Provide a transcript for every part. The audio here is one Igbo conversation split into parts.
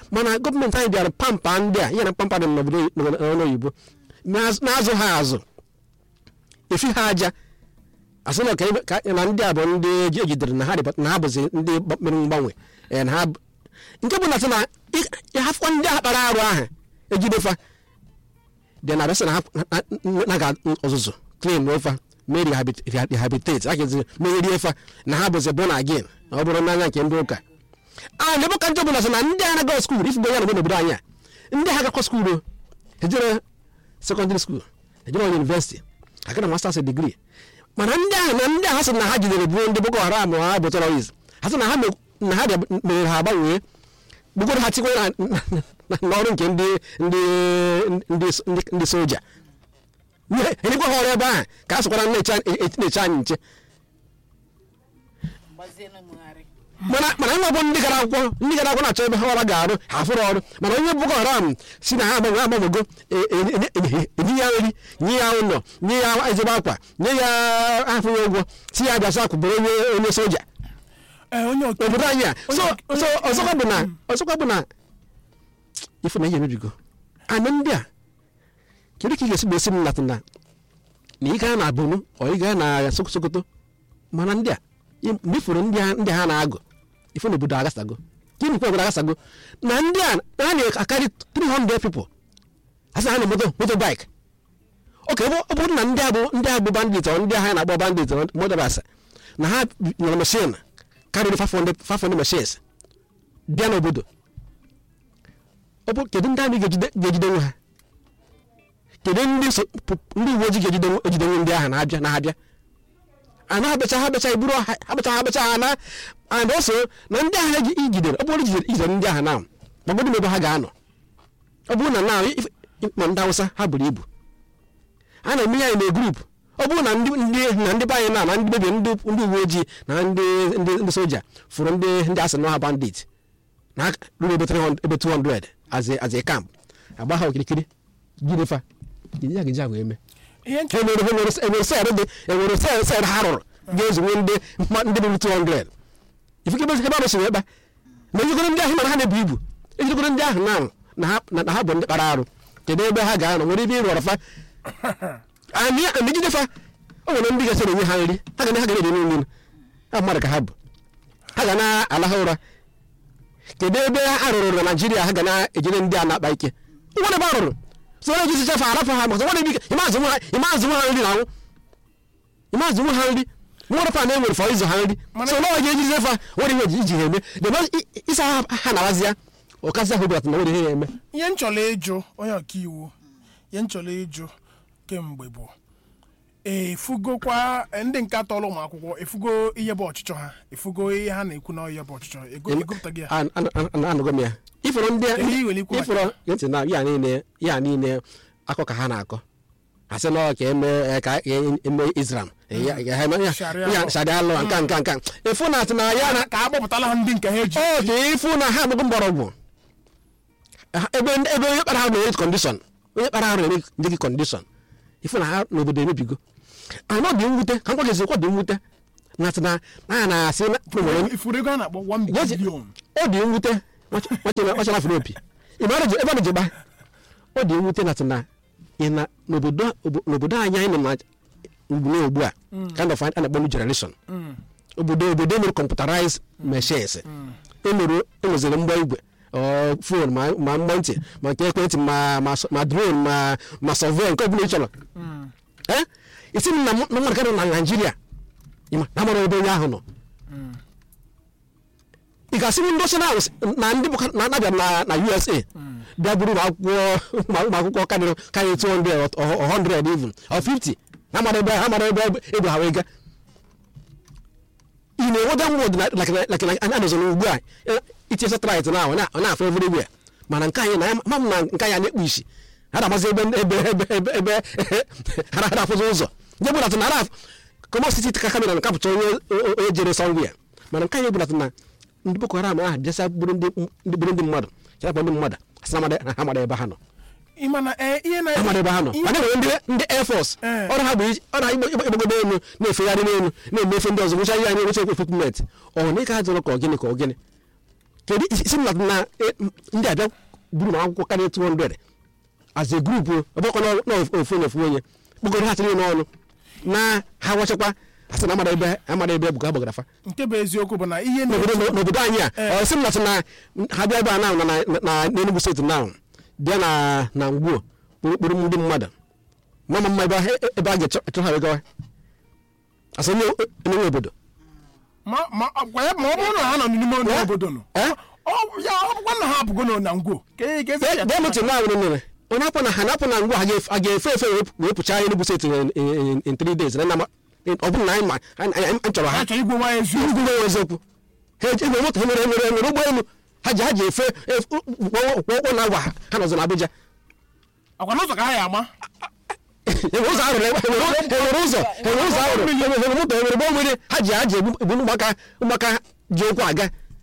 mana gọọmenti anyị bịara pampa ndị a ihe na pampa dị n'obodo n'ọnụ oyibo na-azụ na-azụ ha azụ efi ha aja asị na ka- ka- na ndị a bụ ndị eji- ejidere na ha dị- na ha bụzi ndị gba- mere mgbanwe eh, na ha bụ- nke bụ na sị na ị- ịhafụkwa ndị a kpara arụ ahụ ejidefa dị na abịasị na ha na- na- na ga ọzụzụ claim ofa mee rehabilit- reha- rehabilitate a ga-ezi megheri fa na ha bụzi born again ọ bụrụ n'anya nke ndị ụka a na ka njọ bụla sị na ndị a na-aga skuul ifugo ya na n'obodo anyị a ndị ha gakwa skuul o ejere sekọndịrị skuul ejere yunivesiti agara masters degree mana ndị ahụ na ndị ahụ sị na ha jidere bụ ndị boko haram ha bụ terrorist ha sị na ha me- na ha bịa- mere ha agbanwee bugoro ha tikwe na- na- na- n'ọrụ nke ndị ndị ndị ndị ndị soja enyekwa ha ọrụ ebe ahụ ka a sịkwara na-eche na-eche anyị nche gbazienụ mụgharị mana mana nwa bụ ndị gara akwụkwọ ndị gara akwụkwọ na-achọ ebe ha ọra ga-arụ ha fụrụ ọrụ mana onye boko haram si na ha agbanwe agbanwego e- e- e- e- enye ya nri nye ya ụlọ nye ya ezigbo akwa nye ya afụghị ụgwọ si ya bịa sakwu bụrụ onye onye soja ee onye ọka obodo anyị a so Onye- so onye- ọzọkwa bụ na ọzọkwa bụ na ife na ihe emebigo anụ ndị a kedu ka ị ga-esi gbesi m latụ na na ị gaa na abụnụ ọ ị gaa na Soko- sokoto mana ndị a ị- mgbe ifuru ndị a- ndị ha na-agụ ife na obodo agasago gịnị kwa obodo agasago na ndị a ha na-akarị 300 people asị ha na moto moto bike oke ọ bụ- ọ bụrụ na ndị a bụ ndị a bụ bandit ọ ndị agha na-agba bandit motorbasa na ha nyere machine karịrị 500 500 machines bịa n'obodo ọ bụ kedu ndị amị ga-ejide ga-ejidenwe ha kedu ndị so- pu- ndị uwe ojii ga-ejidenwe ejidenwe ndị ahụ na-abịa na-abịa a na-abịacha ha bịacha iburu ha ha bịacha ha bịacha ha na and also na ndị ahụ eji- ijidere ọ bụrụ ijidere ijidere ndị ahụ na gbagodo ebe ha ga-anọ ọ bụrụ na na ma ndị awụsa ha buru ibu a na-eme ya na grup ọ bụrụ na ndị ndị na ndị be anyị na na ndị mebie ndị ndị uwe ojii na ndị ndị ndị soja fụrụ ndị ndị asị na ha bandit na ha ruru ebe 300 ebe 200 as a as a camp agba ha okirikiri gidefa gịnị ya ga-eji ahụ eme ihe nche enwere enwere enwere sel dị enwere sel sel ha rụrụ ga-ezugbo ndị mma- ndị ruru 200 ifike ebe ebe arụsị wee kpa na ejikọrọ ndị ahụ mana ha na-ebu ibu ejikọrọ ndị ahụ na na ha na ha bụ ndị kpara arụ kedu ebe ha ga-anọ nwere ebe ịrụ ọrọfa anyị megide fa o nwere ndị ga-esi enye ha nri ha ga na ha ga na-eri nri ha mmadụ ka ha bụ ha ga na-ala ha ụra kedu ebe a rụrụ na naijiria ha ga na-ejere ndị a na-akpa ike nwere ebe a rụrụ so onye jisi chefa arapụ ha maka nwere ike ịmazụ nwa ịmazụ nwa ha nri na anwụ ịmazụ nwa ha nri nwere fa na-enwere fọ ịzụ ha nri Mana- so na onye ejisi chefa nwere ihe iji ha eme debe ịsa ha ha na-awazi ya ọkasị ahụ bụlata na nwere ihe ya eme ihe m chọrọ ịjụ onye ọkaiwu ihe m chọrọ ịjụ kemgbe bụ efugokwa eh, ndị nke atọrọ ụmụ akwụkwọ efugo ihe bụ ọchịchọ ha efugo ihe ha na-ekwu na ihe bụ ọchịchọ ego egopụtaghị ya An- an- an- anụgo m ya ifụrụ ndị Kedu ihe i nwere ikwu maka ifụrụ ntị na ya niile ya niile akọ ka ha na-akọ asị na ọ ka eme eh, ka e- eme Islam Eh, ya- ya- ya- ya- Sharia ya- law. sharia law nka nka nka efu na atị na ya na ka a gbapụtala ha ndị nke ha eji ọ dị ifu na ha amụgo mgbọrọgwụ Ha- ebe ebe onye kpara ha na-enye kọndishọn onye kpara ha na-enye ndị gị kọndishọn ifu na ha n'obodo emebigo anọ dị mwute ka nkwa gị dị mwute na atị na na ya na-asị na nwere ifuru ego a na-akpọ 1 Yes. billion ọ dị mwute nwachara afro opi ebe a na-eji gba ọ dị mwute na na ị na n'obodo obo- n'obodo anyị anyị nọ na ugbu ugbu a kind of a na-akpọ new generation obodo obodo emere computerized machines emere enweziri mgba igwe ọ fon ma ma mgba ntị ma nke ekwentị ma ma s- ma drone ma ma survey nke ọbụla ị chọrọ Eh? isi m na m- na mmadụ ka nọ na naijiria ịma na amara ebe onye ahụ nọ ị ga-asị ndị osi na ndị bụ na anabịa na na usa bịa buru ụmụ akwụkwọ ụmụ akwụkwọ karịrị karịrị 200 or or 100 even or 50 ha mara ebe ha mara ebe ebe ha wee ga ị na-enweta mwod like a nọzọ ugbu a itinye satellite na ọ na-afụ everywhere mana nke anyị na ma m na nke anyị na-ekpu isi ha na-amazi ebe ebe ebe ebe ebe ha na- ha na-afụzi ụzọ nke bụ na na kọmọ siti ka kamera na-akapụta onye onye jere sọnwia mana nke anyị bụ na ndị boko haram ahụ bịasa bụrụ ndị ndị bụrụ ndị mmadụ chakpọ ndị mmadụ asị na amada- ha mara ebe ha nọ ịmana ee ihe na ha mara ebe ha nọ ihe- mana enwere ndị ndị air force Eh. ọrụ ha bụ iji- ọrụ ha igbo- igbo- igbogodo elu na-efegharị n'elu na-emefe ndị ọzọ nwụcha ihe anyị enwecha ekwekwekment ọ na ịka jụrụ ka ọ gịnị ka ọ gịnị kedu isi m na eh, ndị abịa buru m akwụkwọ karịa 200 as a group ọbụkọ n'ofu na ofu onye kpọkọrọ ha tinye n'ọnụ na ha wachakwa asị na amara ebe amara ebe bụ ka agbagara fa nke bụ eziokwu bụ na ihe n'obodo na-eto n'obodo anyị a Eh. ọ sị m na sị na ha bịa ebe a na na na- na n'Enugu steeti na bịa na na ngwuo kpụrụkpụrụ ndị mmadụ mama mma ebe a- ebe a ga-achọ ha wegawa asị onye onye nwe obodo ma ma gwa ya ma ọ bụrụ na ha nọ n'ime ọnụ Eh? obodo nọ Eh? ọ ya ọ bụkwa na ha abụgo nọ na ngwo ka e ga esi bịa mụtụ nwa nwere mere onye apụ na ha na-apụ na ngwa ha ga-efe ha ga-efe efe wee- wee pụcha Enugu steeti in- in in three days na na ma- ọ bụrụ na anyị ma anyị anyị- anyị chọrọ ha ha chọrọ igwe nwa eziokwu ndị nwe eziokwu ha eji enwere moto ha nwere nwere nwere ụgbọelu ha ji ha ji efe efe- ụkwụ na agwa ha ha nọzọ n'Abuja akwa n'ụzọ ka ha ya ama enwere ụzọ arụrụ enwere enwere ụzọ enwere ụzọ arụrụ enwere enwere moto enwere ụgbọ mmiri ha ji ha ji egbu egbu ụmụaka ụmụaka ji ụkwụ aga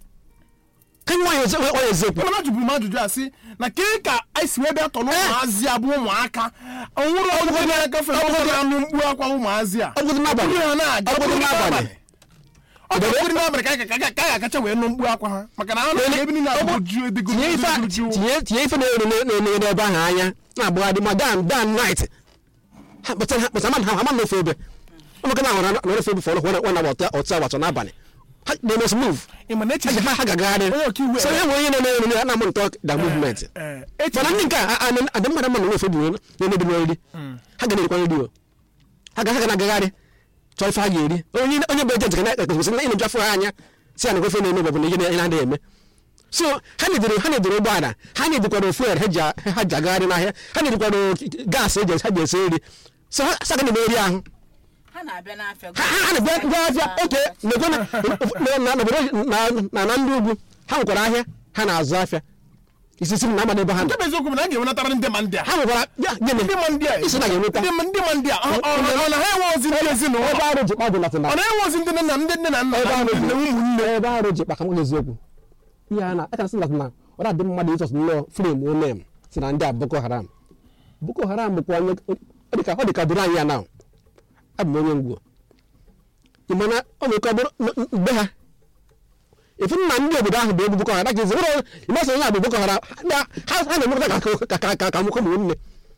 ka anyị nwanyị ezi- nwanyị eziokwu mana jụburu m ajụjụ a sị na ke ka anyị si wee bịa tọrọ ụmụazị a bụ ụmụaka onwere ọgụgụ na-agafe n'ụzọ na-anụ mkpu akwa ụmụazị a ọ bụgodị n'abalị Ndị ha na-aga ọ bụgodị n'abalị ọ bụgodị n'abalị ka anyị ka- ka- ka anyị ga-akacha wee nụ mkpu akwa ha maka na ha nọ ebe niile abụ ju edego tinye ife a- tinye tinye ife na-eru na-enye n'ebe ahụ anya na-agbagharị ma dan dan night ha kpata ha kpata ha ama n'ofe ebe ụmụaka na ahụra na ofe ebe fọrọ nwa nwa na ọtụ ọtụ agbata n'abalị ha they must move ịma na ha echiche ji- ha ha ga-agagharị Onye ọkaiwu so e nwere onye na-eme na na-amụ ntọ da movement eh, mana ndị nke a adị mmadụ mma na nwefe bụ na-emebi n'oriri ha ga na-erikwa nri o ha ga ha ga na-agagharị chọọ ife ha ga-eri onye onye bụ ejent ga na-ekwesịrị na ịnụ afọ ha anya si ya na ofe na-eme bụ na ihe na-adịghị eme so ha na-edere ha na-edere ụgbọala ha na-edikwara fuel ha ji a- ha ji agagharị n'ahịa ha na-edikwara gaasị eji ha ji esi nri so ha sa ga na-eme nri ahụ ha na-abịa n'afịa ha ha na-abịa ndị ahịa oke na-ekwe na na- n'obodo na- na na ndị ugwu ha nwekwara ahịa ha na-azụ ahịa isisi m na amada ebe ha nọ nke bụ eziokwu bụ na a ga-enwenatara ndị ma ndị a ha nwekwara ya gịnị ndị ma ndị a isi na ga-enweta ndị ma ndị ma ndị a ọ- ọ- ọ na ha enwe ozi ndị ezinụlọ ebe arụ ji kpagụ latịna ọ na-enwe ozi ndị nne na ndị nne na nna ebe na arụ ndị ji nne ụmụnne ebe arụ ji kpaka nwoke eziokwu ihe a na aka sị latịna ọ na-adị mmadụ ịchọs nnọọ frem onem si na ndị a boko haram boko haram bụkwa onye ọ dịka ọ dịka duru anyị ya na abụ m onye ngwo ị mana ọ nwere ike ọ bụrụ n- n- mgbe ha efu na ndị obodo ahụ bụ egbu boko haram gazi ụlọ ịmasị onye a bụ boko haram ha ha- ha na-emekọta ka- ka ka ka ka nwoke ụmụnne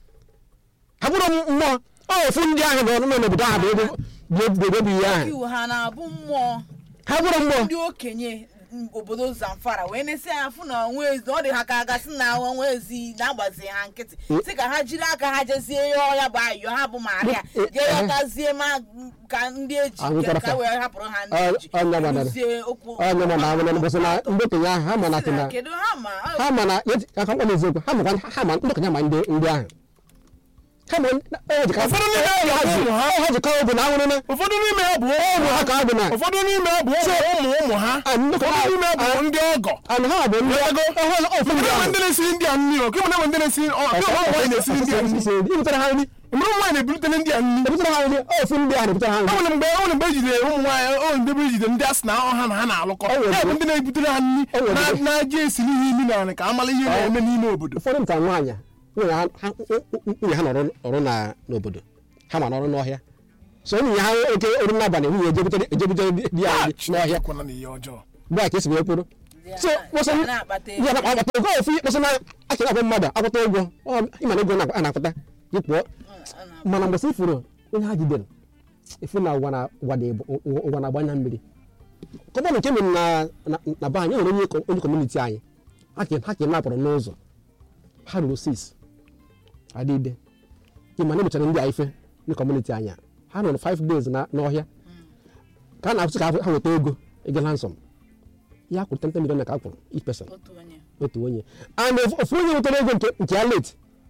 ha bụrụ mmụọ ọ ofu ndị ahụ nọ nọ n'obodo ahụ bụ egbu bụ egbu bụ egbu ihe ahụ iwu ha na-abụ mmụọ ha bụrụ mmụọ ndị okenye m, obodo zamfara wee na-esi anya fụ na onwe ezi ọ dị ha ka a gasị na onwe ezi na-agbazi ha nkịtị sị ka ha jiri aka ha jezie ihe ọya bụ ayọ ha bụ maria jee yọtazie ma ka ndị eji Ahụ ka- ka kwara- wee hapụrụ ha ndị Ọ- eji ọ nya gbadara. Kụzie okwu onye ma na amụna mbọsị na ndị okenye ahụ ha ma na tịna kedu ha ma ọ- ha ma na aka mkpa eziokwu ha makwa ha ma ndị okenye ma ndị ndị ahụ ha ma o ji ka Ụfọdụ n'ime ha bụ ụmụ ha. ha ji kọọ bụ na anwụrụ na ụfọdụ n'ime ha bụ ụmụ ha ka ọ bụ na ụfọdụ n'ime ha bụ ụmụ ụmụ ụmụ ha Ah, ndị ụfọdụ ha- n'ime ha bụ ndị ọgọ anụ ha bụ ndị Ego. ọhụrụ ofu ndị Kemgbe ahụ ndị na-esiri ndị a nri o kemgbe ndị na-esiri ọ kemgbe ụmụ nwaanyị na-esiri ndị a nri ibutere ha nri mgbe ụmụ nwaanyị na-ebulitere ndị a nri ebutere ha nri ofu ndị ahụ ebutere ha o nri nwere mgbe o nwere mgbe ejidere ụmụ nwaanyị o nwere mgbe ejidere ndị a sị na ọha na ha na-alụkọ O nwere ya bụ mgbe- ndị na-ebutere ha nri O nwere na- mgbe- na-aja esiri ihe imi na ka amala ihe na-eme n'ime obodo ụfọdụ nta nwaanyị nwunye ha ha- nwunye ha nọrọ ọrụ na n'obodo ha ma nọrọ n'ọhịa so nwunye ha oke oru n'abalị nwunye ejebutere ejebutere di ya nri n'ọhịa kwana na ihe ọjọọ mgbe a ka esi wee kwuru so kpọsọ Ha na-akpata ego. ya na akpata ego ofu kpọsọ na aka na-akpọ mmadụ akwụta ụgwọ ọ ịma na ego na- a na-akwụta gị pụọ mana mgbe sị ifuru onye ha jidere efu na ụwa na ụwa dị bụ- ụwa na-agba anya mmiri kọmọn nke mere na na- na be anyị nwere onye kọ- onye kọmuniti anyị ha ke ha ke napụrụ n'ụzọ ha ruru sis adịde ịma na emechara ndị a ife ndị kọmuniti anyị a. ha nọrọ 5 days na n'ọhịa ka a na-akwụsị ka ha weta ego ego ransom ya kwụrụ 10 million ka a kwụrụ each person otu onye otu onye and ofu ofu onye nwetara ego nke nke ya late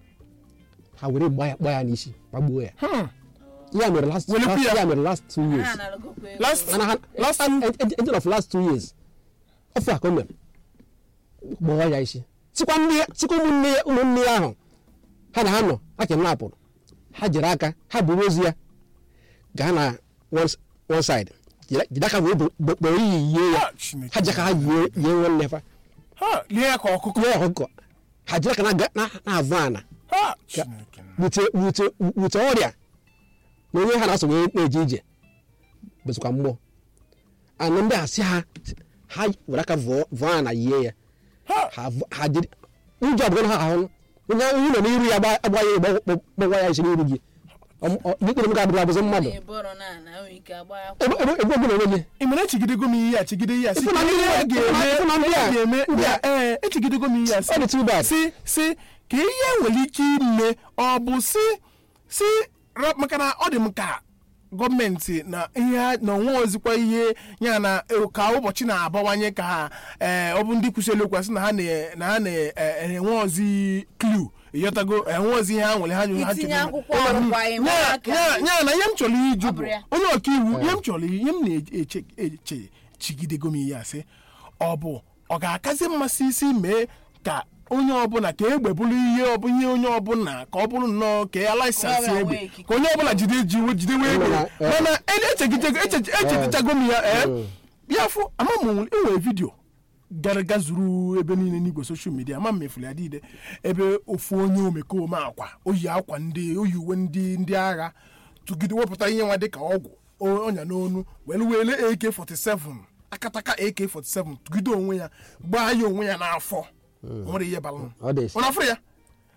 ha were gba ya gba ya n'isi gbagbuo ya Hmm. ya mere last Were last- ya? ya mere last two years ha na-arụgokwa ego Last- mana ha last end of last two years ofe a ka o mere gbọọ ya isi sikwa ndị sikwa ụmụnne ya ụmụnne ya ahụ ha na ha nọ ha ke napụrụ ha jiri aka ha buru ozu ya gaa na one s- one side jide jide aka wee kpọrọ iyi yie ya Ah, Chineke. ha ji aka ha yie yie nwanne fa ha lie ya ka ọkụkọ yie ọkụkọ ha jiri aka na ga- na na-avụ ana ha Chineke wute wute wute ọrịa na onye ha na-aso wee na-eje ije bezikwa mmụọ anụ ndị a sị ha ha were aka vọọ vọọ ya na yie ya Ha! ha v- ha jiri ụjọ abụọ ha ahụ onye onye nọ n'iru ya gba- agba ya gba- gba- gbawa ya isi n'iru gị ikpere m ga-adịrị abụzọ mmadụ onye bọrọ na na nwere ike agba ya ebe ebe ebe ọbụla onwe gị ị mere echigidego m ihe a chigide ihe a si Ịfụ na ndị ihe a a- ga-eme ịfụ na ndị a- ihe a ga-eme ndị a- ee echigidego m ihe a si ọ dị too bad si si ka ihe nwere ike ime ọ bụ si si ra- maka na ọ dị m ka gọọmenti na ihe ha- na onwe ozikwa ihe ya na eh, ka ụbọchị na-abawanye ka ha ee ọ bụ ndị kwụsịrị okwu asị na ha na- na ha na-enwe ozi klu ịghọtago enwe ozi ihe ha nwere ha nyere ha itinye chọrọ- akwụkwọ arụkwaghị m ya aka ya- ya na ihe m chọrọ iju Ọ bụ bụrụ ya. onye ọkaiwu ihe m chọrọ ihe m na-eche eche chigidego m ihe asị ọ bụ ọ ga-akazi mmasị isi mee ka onye ọbụla ka egbe bụrụ ihe ọbụ ihe onye ọbụla ka ọ bụrụ nnọọ ka ya laịsensị Onye ọbụla egbe nwee ikike. ka onye ọbụla jide jiwe jidewe egbe Mana, eh. mana echegidego- eche- echetachago m ya ee ya fụ ama m enwere vidio gara ga zuru ebe niile n'igwe soshal midia ama m mefuru ya niile ebe ofu onye omekome akwa oyi akwa ndị oyi uwe ndị ndị agha tụgide wepụta ihe nwa dịka ọgwụ o- ọnya n'onu were were ak47 akataka ak47 tụgide onwe ya gbaa ya onwe ya n'afọ nwere ihe balụ Ọ dị esi. ọ na-afụ ya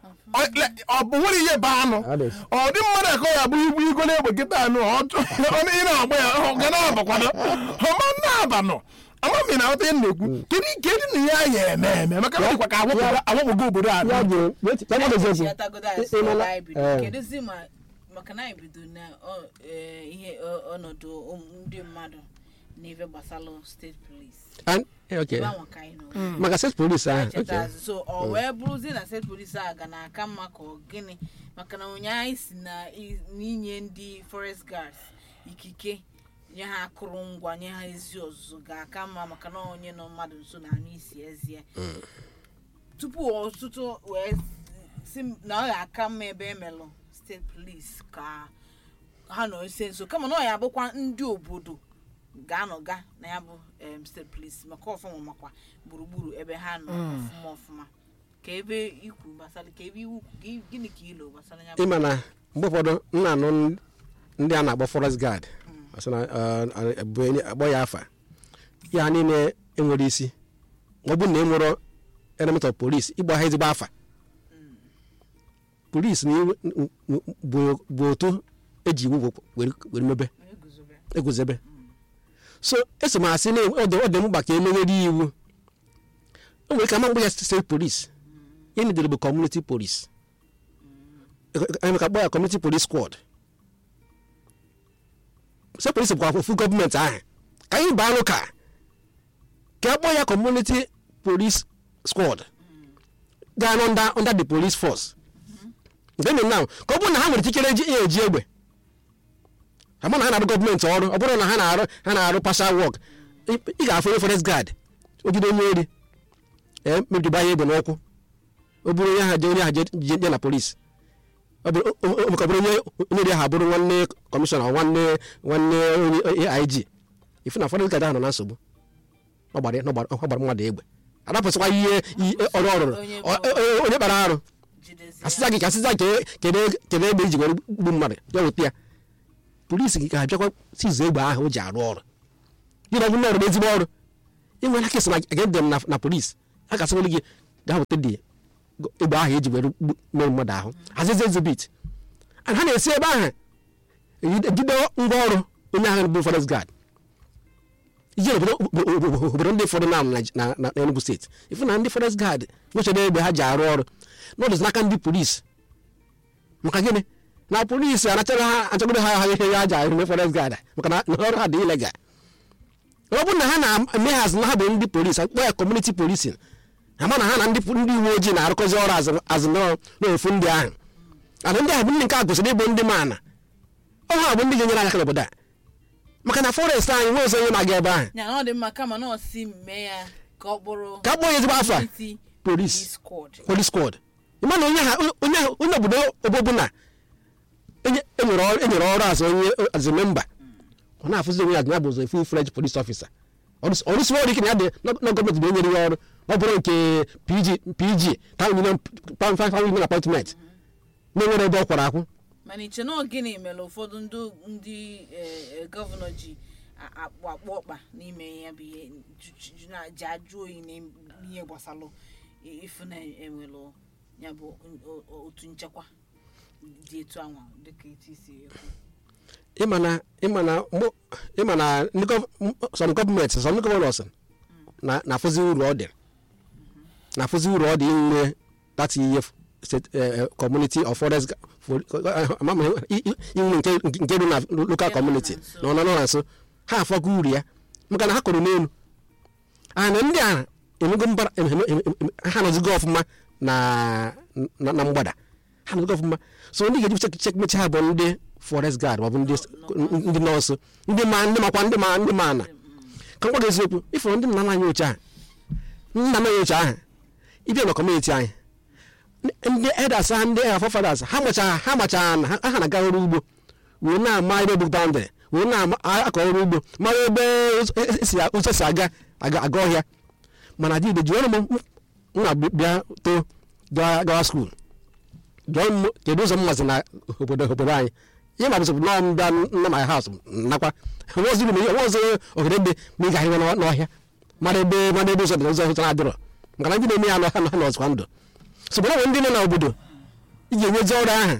Ọ- le- ọ bụ nwere ihe ba anụ Ọ dị esi. ọ dị mmadụ akọ ya bụ igbu igo na-egbe kịta anụ ọ chọ- ọ na- ị na-agba ya ọ ga na-abakwado ọma na-abanụ ama m na aghọta ihe m na-ekwu kedu kedu na ihe a ya eme eme maka na ọ dịkwa ka awakpogo- awakpogo obodo a ya ga wait ya ga eziokwu chiatagodo Ị- asị ị mara- ọla anyị bido eh, kedụzi ma maka na anyị bido na ọ- eh, ihe ọ- ọnọdụ ụmụ- ndị mmadụ na ife gbasara steeti polis and- eh, okay. ebe ahụ ka anyị nọ maka set police ahụ cheta okay. azụ so ọ wee bụrụzi na steeti polis a ga na-aka mma ka ọ gịnị maka na ụnyaahụ anyị si na i- n'inye ndị forest guards ikike nye ha akụrụngwa nye ha ezi ọzụzụ ga-aka mma maka na onye nọ mmadụ nso na anụ isi ezie tupu ọtụtụ wee si m na ọ ga-aka mma ebe emelụ steeti polis ka ha nọ ise nso kama na ọ ya abụkwa ndị obodo ga-anọga na ya bụ em, steeti polis maka ọfụma makwa gburugburu ebe ha nọ ọfụma ọfụma ka ebe ikwu gbasara ka ebe iwu gị- gịnị ka ilo gbasara ya bụ ịma na mgbe ụfọdụ m na-anụ ndị a na-akpọ forest guard asị na uh, bụ enye- akpọ ya afa ya niile enwere isi ọ bụrụ na e nwere element of police ịgba ha ezigbo afa police na iwu- n- n- bụ bụ otu eji iwu were were mebe eguzobe eguzebe so eso m asị na ọ dị ọ dị mkpa ka emegheri iwu o nwere ka ma mgbe ya state police ihe nidere bụ community police emeka kpọ ya community police squad state police bụkwa ofu gọọmenti ahụ ka anyị baa ụka ka a kpọọ ya community police squad gaa na under, under the police force nke mere now ka ọ bụrụ na ha nwere ikikere eji ya eji egbe ama na ha na-arụ gọọmenti ọrụ ọ bụrụ na ha na-arụ ha na-arụ partial work ị ị ga-afụ onye forest guard o jide onye ori ee mebidoba ya egbe n'ụkwụ o bụrụ onye ha je onye ha je je je na polisi ọ bụrụ o- o- o- ka ọ bụrụ onye onye ori ahụ abụrụ nwanne kọmishọna nwanne nwanne onye aig ifu na forest guard ahụ nọ na nsogbu ọ gbara ọ gbara ọ gbara mmadụ egbe adapụsịkwa ihe ihe ọrụ ọ rụrụ Onye Ọ- ọ- onye kpara arụ jidezi asịza gị ka asịza ke- kedu kedu egbe iji were gbu mmadụ ya weta ya polisi gị ga-abịakwa sizu egbe ahụ o ji arụ ọrụ gị na ọ bụ na ọrụ ezigbo ọrụ inwela kes na against them na na polisi a ga-asịwere gị gaa weta dị egbe ahụ eji were gbu- mee mmadụ ahụ hazizi ezibit and ha na-esi ebe ahụ ejide ngwa ọrụ onye ahụ bụ forest guard ije obodo obodo ndị fọdụ na na- na Enugu steeti ifu na ndị forest guard nwechara egbe ha ji arụ ọrụ n'ọdụzi n'aka ndị polisi maka gịnị na polisi anachara ha achọgoro ha ha ihe ya ji arụ mee forest guard maka na na ọrụ ha dị ilegal ọ bụrụ na ha na-eme hazi na ha bụ ndị polisi akpọ ya kọmuniti polisi ama na ha na ndị ndị uwe ojii na-arụkọzi ọrụ azụ- azụ n'ọ- n'ofu ndị ahụ ana ndị ahụ bụ ndị nke a gosiri ịbụ ndị maana ọ ha bụ ndị ga-enyere aka n'obodo a maka na forest anyị nwe ọzọ onye na-aga ebe ahụ ya na ọ dị mma kama na ọ si mee ya ka ọ bụrụ ka a kpọọ ya ezigbo afa community polisi police squad police squad ịma na onye ha onye ahụ- onye obodo obodo na enye- enyere ọrụ enyere ọrụ azụ onye azụ memba ọ na-afụzi onwe ya na ya bụ ụzọ full fledged police officer ọrụsi ọrụ ike na ya dị na na gọọmenti na-enyere ya ọrụ ọ bụrụ nke pg pg town union town five union appointment na-enwere ebe ọ kwara akwụ mana iche na ọ gịnị mere ụfọdụ ndị ndị eh, eh, gọvanọ ji a- akpụ akpụ ọkpa n'ime ya bụ ihe ju- ju- ju- na- ji ajụ oyi na ihe gbasalụ i- ifu na enwelụ ya bụ o- o- otu nchekwa dị etu anwa dịka etu isi ekwu ịmana ịmana mụ- ịmana ndị gọv- m- some gọọmenti some ndị gọvanọs na na-afụzi uru ọ dị na-afụzi uru ọ dị inwe that ihe state eh, eh, community of forest ga- for- eh, ama m i- i- inwe nke nke dị na local community na ọ nọ na nso ha afọgo uru ya maka na ha kọrọ n'elu ana ndị a emego mbara em- em- em- em- ha nọzigo ọfụma na na na mgbada ha nọzigo ọfụma so ndị ga-eji chek chek mechi ha bụ ndị forest guard maọbụ ndị ndị nọọsụ ndị ma ndị makwa ndị ma ndị ma na ka m gwa gị eziokwu ifụrụ ndị nna nna anyị ochie ahụ nna nna anyị ochie ahụ ịbịa na kọmuniti anyị ndị edas ha ndị afafadas ha machara ha machara na ha ha na-aga ọrụ ugbo wee na-ama ebe bụ bandịrị wee na-akọ ọrụ ugbo mara ebe ụzọ esi ụzọ si aga aga aga ọhịa mana dịde jụọrọ m m na-bịa too gawa gawa skuul jụọ m kedu ụzọ m mazi na obodo obodo anyị ihe ma bụsị nọọ m bịa nna my house nakwa nweziri m ihe nwezị ogede ebe ma ị ga-ahịwa n'ọhịa mara ebe mara ebe ụzọ dị ụzọ ụzọ na-adịrọ maka na ndị na-eme ya n'ọhịa na ha nọzikwa ndụ so bụrụ ndị nọ n'obodo ị ga-enwezi ọrụ ahụ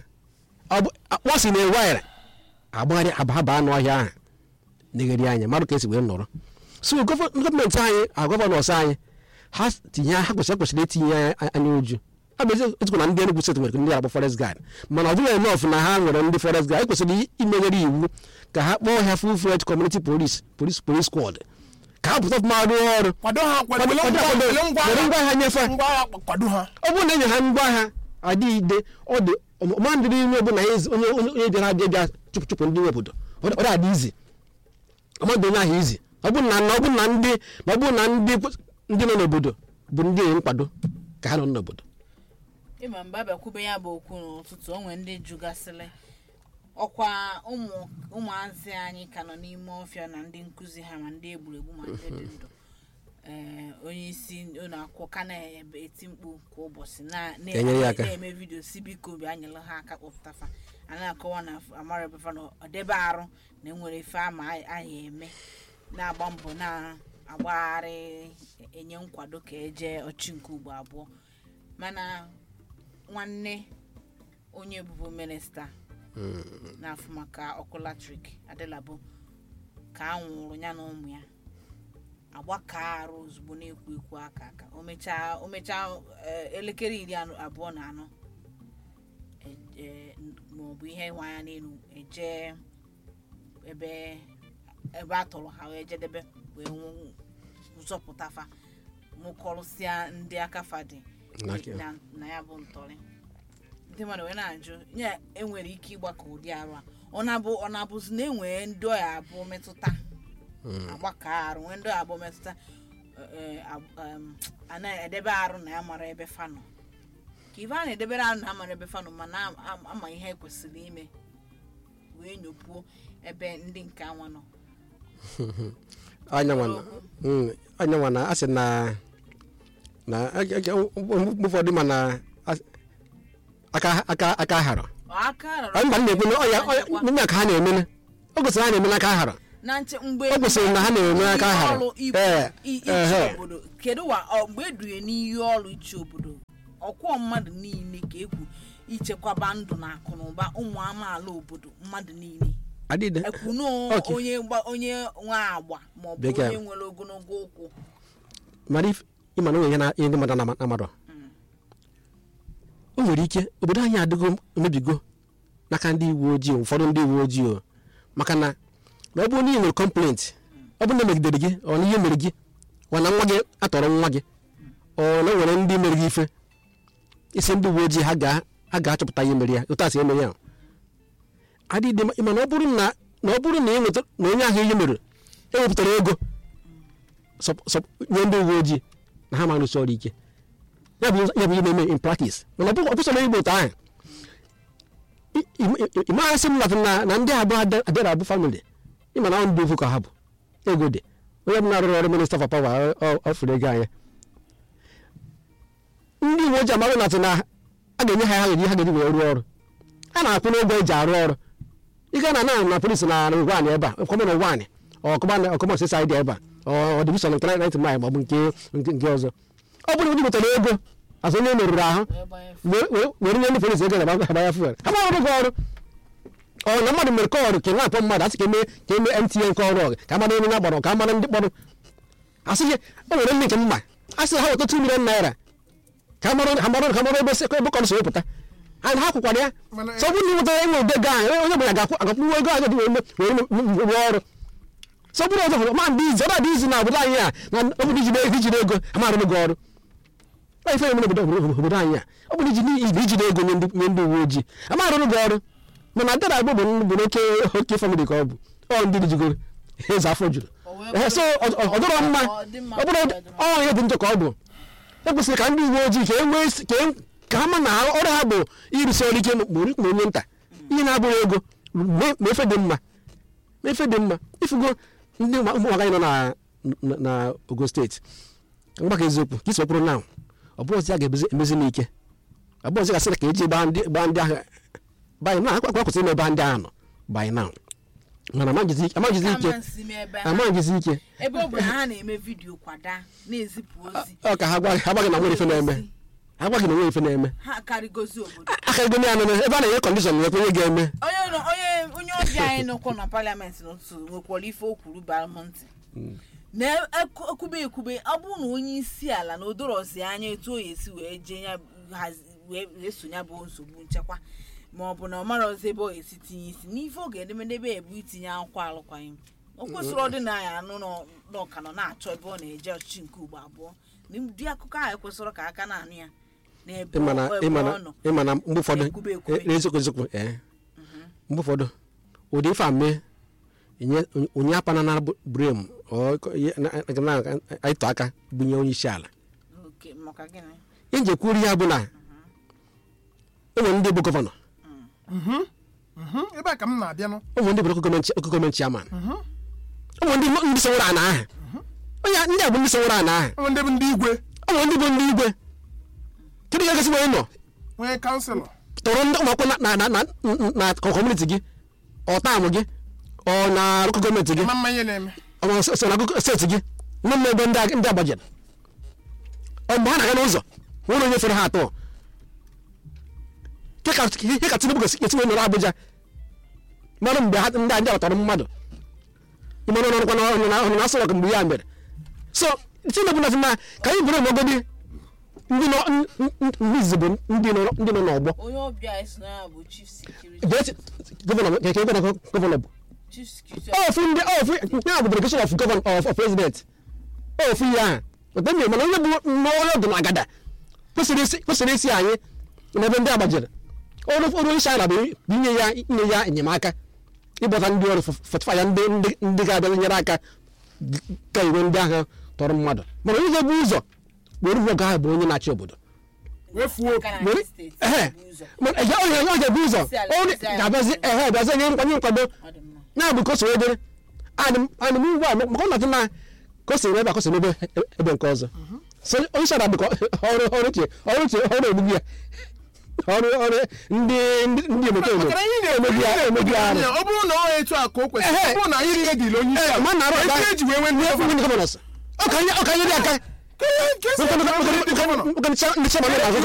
akpọsi na ewire agbagharị ababa n'ọhịa ahụ negharị anya mmadụ ka esi wee nọrọ so gọva- gọọmenti anyị a gọvanọs anyị ha tinye ha kwesịrị kwesịrị itinye anya uju abụzi etukwu na ndị Enugu steeti nwere ndị akpọ forest guard mana ọ dịghị enough na ha nwere ndị forest guard ekwesịrị imeghere iwu ka ha kpọọ ha full fledged community police police police squad ka ha pụta ọfụma rụọ ọrụ kwado ha kwado Kwado- were kwado- ngwa- kwado- were ngwa were ngwa agha agha nyefee. ngwa agha kwado ha ọ bụrụ na enye ha ngwa agha adịghị ide ọ dị ọma ndị n'ime ọbụla ya ezi- onye onye onye bịara abịa bịa chụpụ chụpụ ndị nwe obodo ọ dị- ọ dị adị izi ọmadụ onye ahụ izi ọ bụrụ na na ọ bụrụ na ndị na ọ bụrụ na ndị ndị nọ n'obodo bụ ndị enyi nkwado ka ha nọ n'obodo ịma mgbe abịakwube ya bụ okwu n'ụtụtụ onwe ndị jụgasịrị ọkwa ụmụ ụmụazị anyị ka nọ n'ime ọfịa na ndị nkụzi ha ma ndị egburegbu ma ndị dị ndụ ee onye isi ụlọ akwụkwọ ka na-eti mkpu kwa ụbọchị na- na- Enyere ya aka. na-eme vidio si biko bịa nyere ha aka kpọpụtafa a na-akọwa na amara ebefa na ọdebe arụ na enwere ife ama anyị eme na-agba mbọ na-agbagharị enye nkwado ka eje ọchị nke ugbo abụọ mana nwanne onye bụbu minista na-afụ maka ọkụ latrik adịlabụ ka a nwụrụ ya na ụmụ ya agbaka arụ ozugbo na-ekwu ekwu aka aka o mechaa o mechaa eh, elekere iri anọ- abụọ na anọ e- e- maọbụ ihe nwa ya n'elu eje ebe ebe a tọrọ ha wee jedebe wee nwụ- zọpụtafa mụkọrụsịa ndị akafa dị N'aka- na na ya bụ ntọrị ndị mmadụ wee na-ajụ ya enwere ike ịgbakọ ụdị arụ a ọ na-abụ ọ na-abụzi na enwere ndị ọya abụọ metụta agbakọ arụ nwee ndị ọya abụọ metụta eh, eh, ab- em, a na-edebe arụ na ya mara ebe fanọ ka ife a na-edebere arụ na ya mara ebe fanọ ma na-ama ihe ekwesịrị ime wee nyopuo ebe ndị nke anwa nọ anya nwa na- mm, anya nwa na asị na na ege- ege- mgbe ụfọdụ ma na as- aka aka aka hara Ọ aka rọrọ ọ mba m na-ekwu na ọ ya ọ- ndị a ka ha na-emene o gosiri ha na-eme n'aka hara na nche mgbe O kwesịrị na ha na-enwe aka ihe hara. ọrụ ibu- Ee, i- ichi ehe. obodo kedu wa ọ, mgbe edunye n'ihe ọrụ ichi obodo ọkwọ mmadụ niile ka ekwu ichekwaba ndụ na akụ na ụba ụmụ amaala obodo mmadụ niile adịde ekwunu Okay. onye gba- onye nwe agba maọbụ Bekee. onye nwere ogologo ụkwụ mara if- ịma na o nwere ihe na- ihe ndị mmadụ na amarọ o nwere ike obodo anyị adịgo emebigo n'aka ndị uwe ojii ụfọdụ ndị uwe ojii o maka na na ọ bụrụ na ị nwere kọmplent ọ bụrụ na emegidere gị ọ na ihe mere gị ọ na nwa gị atọrọ nwa gị ọ na o nwere ndị mere gị ife isi ndị uwe ojii ha ga ha ga-achọpụta ihe mere ya otu a si eme ya adịdị ma na ọ bụrụ na na ọ bụrụ na ị nweta na onye ahụ ihe mere ewepụtara ego sọp- sọp- nye ndị uwe ojii na ha ma arụsị ọrụ ike ya bụ ya bụ ihe na-eme in practice mana ọ bụ- ọ bụsọrọ igbo otu ahụ I- i- i- ị maghasị m lafụ na na ndị abụọ ada- adịra abụ famili ịma na ọ ndị ofu ka ha bụ ego dị onye bụ na-arụrụ ọrụ minista for power ọ fụrụ ego anya ndị uwe ojii amaghị natụ na a ga-enye ha ha ga-eji ha ga-eji wee rụọ ọrụ a na-akwụ n'ụgwọ eji arụ ọrụ ị gaa na na na polisi na ngwaanyị ebe a kwọmọ na ngwaanyị ọkụma sịsa anyị dị ebe a ọ divishọn nke 90 mile maọbụ nke nke nke ọzọ ọ bụrụ na wetara ego azụ onye merụrụ ahụ wee gbanye wee- wee- were nye ndị polisi ego na agbanya fuel ha ma ọrụ gị ọrụ ọ na mmadụ mere kọọrụ ka na-akpọ mmadụ asị ka eme ka eme MTN nke ọrụ ọgụ ka amara onye na-agbara ka amara ndị kpọrọ asị gị o nwere ndị nke mma a sị ha weta 2 million naira ka amara ka amara ka amara ebe ebe kọrọ si wepụta ha ha kwụkwara ya Mana- sọ ọ bụrụ na ịnweta enwe ụdị ego ahụ onye ọbụla ga-akwụ agakwụnwe ego ahụ dị wee me- wee me- rụọ ọrụ sọ bụrụ ọzọ bụ ma ndị izi ọba dị izi na obodo anyị a na obodo ijide ego ijide ego amara gị ọrụ ọ ife mere obodo obodo anyị a ọ bụrụ iji ibe ijide ego nye ndị nye ndị uwe ojii amara gị ọrụ mana dara agbo bụ bụ n'oke oke famili ka ọ bụ ọ ndị jigoro eze afọ juru O wee Ehe, so ọ ọ dọrọ mma Ọ dị mma. ọ bụrụ ọ ihe dị njọ ka ọ bụ e kwesịrị ka ndị uwe ojii ka e nwee isi- ka e- ka ha ma na ha- ọrụ ha bụ ịrụsi ọrụ ike ma ma onye nta ihe na-abụghị ego ma- ma efe dị mma ma efe dị mma ifugo ndị ụmụ ụmụ nwaanyị nọ na na- na ogo steeti mgbaka eziokwu ka isi okpụrụ na ọ bụrụ ozi a ga-emezi m ike ọ bụrụ ozi gasịrị ka eji gbaa ndị gbaa ndị ahụ banyị na akwa kwesịrị ime ebe ndị ahụ nọ banyị na mana amaghịzi amaghịzi ike amansi m ebe ha amaghịzi ike ebe ọ bụ na ha na-eme vidiyo kwada na-ezipụ ozi ọ ka ha gwa ha gwaghị na nwere ife na-eme ha gwaghị na nwere ife na-eme ha karịgozi obodo aka ego ya nene ebe a na-enye kọndishọn nwekwa onye ga-eme onye nọ- onye onye ọbịa anyị nọkwa na paliamenti n'ụtụtụ nwekwara ife o kwuru bara m ntị na-ekwube ekwube ọ bụrụ na onye isi ala na odorozi anya etu o esi wee jee ya hazi- wee wee so ya bụ nsogbu nchekwa ma ọ bụ na ọ mara ọzọ ebe ọ esi tinye isi n'ife oge edemedebe ebu itinye akwụkwọ alụkwaghịm o kwesịrị ọdịnaya anụ nọ- n'ọka nọ na-achọ ebe ọ na-eje ọchịchị nke ugbo abụọ na ụdị akụkọ ahụ ekwesịrị ka aka na-anụ ya n'ebe ịmana ọ- ebe ịmana ọ nọ ịmana mgbe ụfọdụ Ekwube ekwube. e- eziokwu eziokwu ee mgbe ụfọdụ ụdị ife a mee enye onye apana na brem ịtụ aka bunye onye isi ala Oke, maka gịnị ihe nji ekwuru ya bụ na ụmụ ndị bụ gọvanọ Mhm, ebe a ka m na-abịa nụ ụmụ ndị bụ oke gọọmenti oke gọọmenti chairman ụmụ ndị ndị soworo ana ahụ onye ndị a bụ ndị soworo ana ahụ ụmụ ndị bụ ndị igwe ụmụ ndị bụ ndị igwe kedu ka gasị onye nọ onye kanselọ tọrọ ndị ụmụ akwụkwọ na na na na kọmuniti gị ọ taamụ gị ọ na lokal gọọmenti gị ma mma ihe na-eme ọ ma so na akụkọ steeti gị nne m ebe ndị a- ndị agbajere ọ mgbe ha na-aga n'ụzọ nwere onye fere ha atọ Ke ka ihe ka tinubu ga-esi esi wee nọrọ abuja mara mgbe ha ndị a ndị abatara mmadụ ịmara ọnụ ọnụkwa n'ọnụ na ọnụ na asọrọ mgbe ya mere so tinubu na na ka anyị bụrụ n'ogodi ndị nọ n- n- n- ndị izizi bụ ndị nọ ndị nọ n'ọgbọ onye ọbịa anyị so na ya bụ chief security Gee- gọvanọ nke nke gọvanọ gọvanọ bụ chief security ofu ndị ofu ya bụ delegation of governor of, of president ofu ya ahụ ọtọ mmiri mana onye bụ n'ọrụ ọdụ na agada kwesịrị isi kwesịrị isi anyị n'ebe ndị agbajiri ọrụ ọrụ isi ala bụ bụ inye ya inye ya enyemaka ịgbata ndị ọrụ fọtịfa ya ndị ndị ndị ga-abịa nyere aka ka iwe ndị ahụ tọrọ mmadụ mana onye ga-ebu ụzọ were ụgwọ ahụ bụ onye na-achị obodo wee fuo aka na were ndị steeti ehe bụ ụzọ mana ya onye onye ga-ebu ụzọ Isi ala, onye isi ala. ga-abịazi ehe bịazi nye nkwanye nkwado ọ dị mma na-abụ ka o soro dere adị m ugbu a maka ọ nọtụ na ka o si ebe a ka o si n'ebe ebe nke ọzọ so onye isi ala bụ ka ọrụ ọrụ uche ọrụ uche ọrụ egbugbu ya ọrụ ọrụ ndị ndị ndị omekome Makana ihe na-eme emegbu ya emegbu ya arụ ọ bụrụ na ọ etu a ka o kwesịrị Ehe. ọ bụrụ na anyị niile dịrị onye isi ee ala ma na arụ ezi ọga eji wee nwee ndị gọvanọ ndị gọvanọs ọ ka nye ọ ka nye dị aka Ka ihe nke esi aka ndị gọvanọ ndị chairman na-azụ